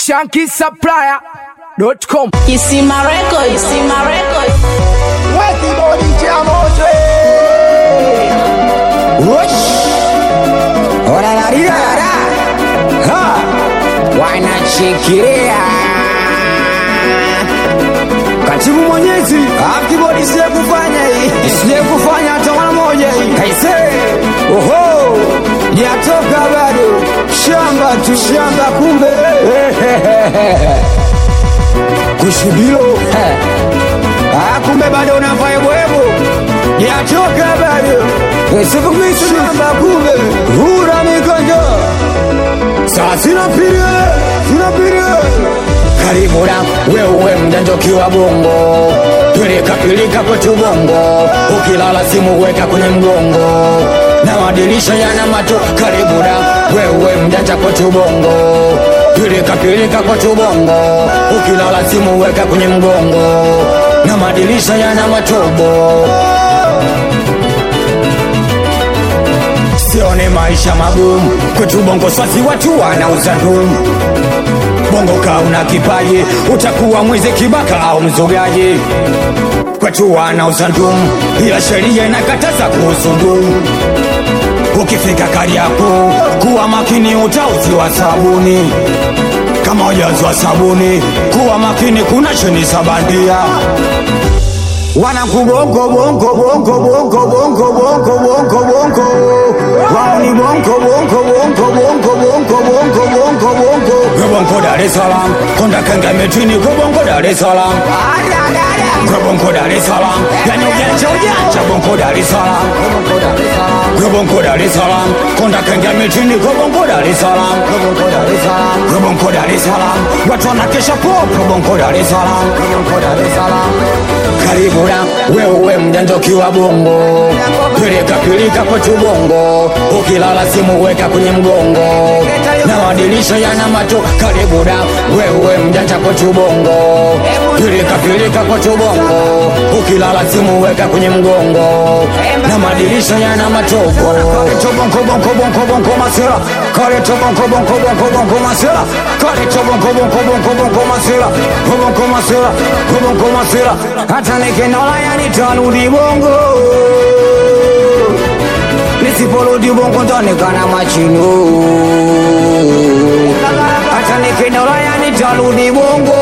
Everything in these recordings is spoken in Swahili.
shankisupplier.com Kisima Record, Kisima Record. Kibodi cha moto Wosh Orararira Ha Wanachikiria Katibu mwenyezi Ah, Kibodi siye kufanya hii Siye kufanya hata mara moja hii Kaise Oho Jatoka bado Shamba tu shamba kumbe Kushibilo Ah, kumbe bado unafanya bwebo yatoka bado sikumisamba kumbe hura mikonjo saa sinapirie sinapirie karibu na wewe mjanja ukiwa bongo pilika pilika kwetu bongo ukilala simu weka kwenye mgongo na madirisha yana mato karibu na wewe mjanja kwetu bongo pilika pilika kwetu bongo ukilala simu weka kwenye mgongo na madirisha yana matobo sione maisha magumu kwetu bongo swasi watu wanauza ndumu bongo kaa una kipaji utakuwa mwizi kibaka au mzogaji kwetu wanauza ndumu ila sheria inakataza kuhusu ndumu ukifika kariako kuwa makini utauziwa sabuni kama ujazwa sabuni kuwa makini kuna cheni za bandia wanakubongo bongo bongo bongo bongo bongo bongo bongo wao ni bongo bongo bongo bongo bongo bongo bongo bongo Bongo Dar es Salaam konda kanga metini Bongo Dar es Salaam Bongo Dar es Salaam yani ujanja ujanja Bongo Dar es Salaam Bongo Dar es Salaam konda kanga metini Bongo Dar es Salaam Bongo Dar es Salaam watu wanakesha popo Bongo Dar es Salaam karibu na wewe mjanja ukiwa bongo pilika pilika kwetu bongo ukilala simu weka kwenye mgongo na madirisha yana mato karibu na wewe mjanja kwetu bongo pilika pilika kwetu bongo ukilala simu weka kwenye mgongo na madirisha yana matobo bongo bongo bongo bongo masera kale to bongo bongo bongo bongo masera kale to bongo bongo bongo bongo masera bongo masera bongo masera hata nikinola yani tarudi bongo nisiporudi bongo ntaonekana machino hata nikinola yani tarudi bongo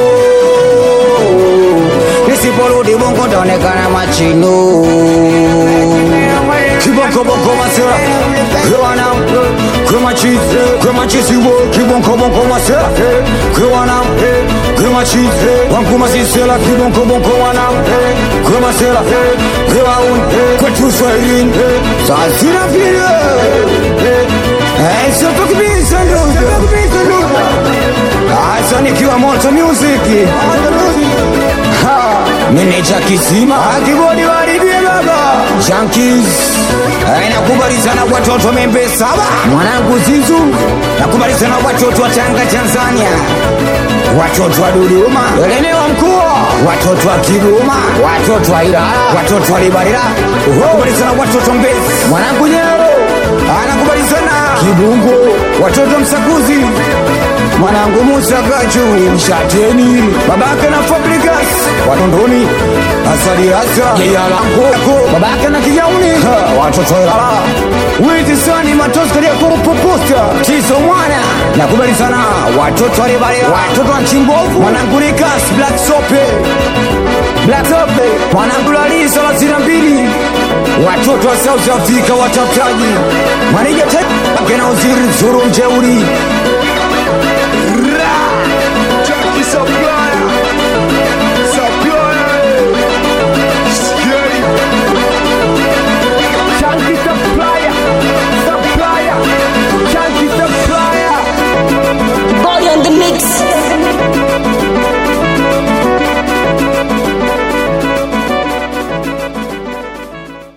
nisiporudi bongo ntaonekana machino kibonko bonko masera kwana kwema chizi kwema chizi wo kibonko bonko masera kwana kwema chizi wankuma sisela kibonko bonko wana kwema sela kwewa un kwetu swahilini sasina pia Eh, sio tukibisa ndo Asa nikiwa moto music meneja kisima akibodi waribie baba Junkies Eh, nakubali sana watoto membe saba mwanangu zizu nakubali sana watoto wa tanga tanzania watoto wa dodoma elemewa mkuu watoto wa kigoma watoto wa ilala watoto wa libarira nakubali sana watoto mbezi mwanangu nyero anakubali sana kibungo watoto msakuzi mwanangu Musa Gachu mshateni babake na Fabricas watondoni asali asa jeyalango babake na kijauni watoto ilala wizi sani matosi kalia kurupupusta tizo mwana nakubali sana watoto walibale watoto wa chimbovu mwanangu Nikas Black Sope Black Sope mwanangu Lali thelathini na mbili watoto wa South Africa watafutaji manija tena na uziri zuru mjeuri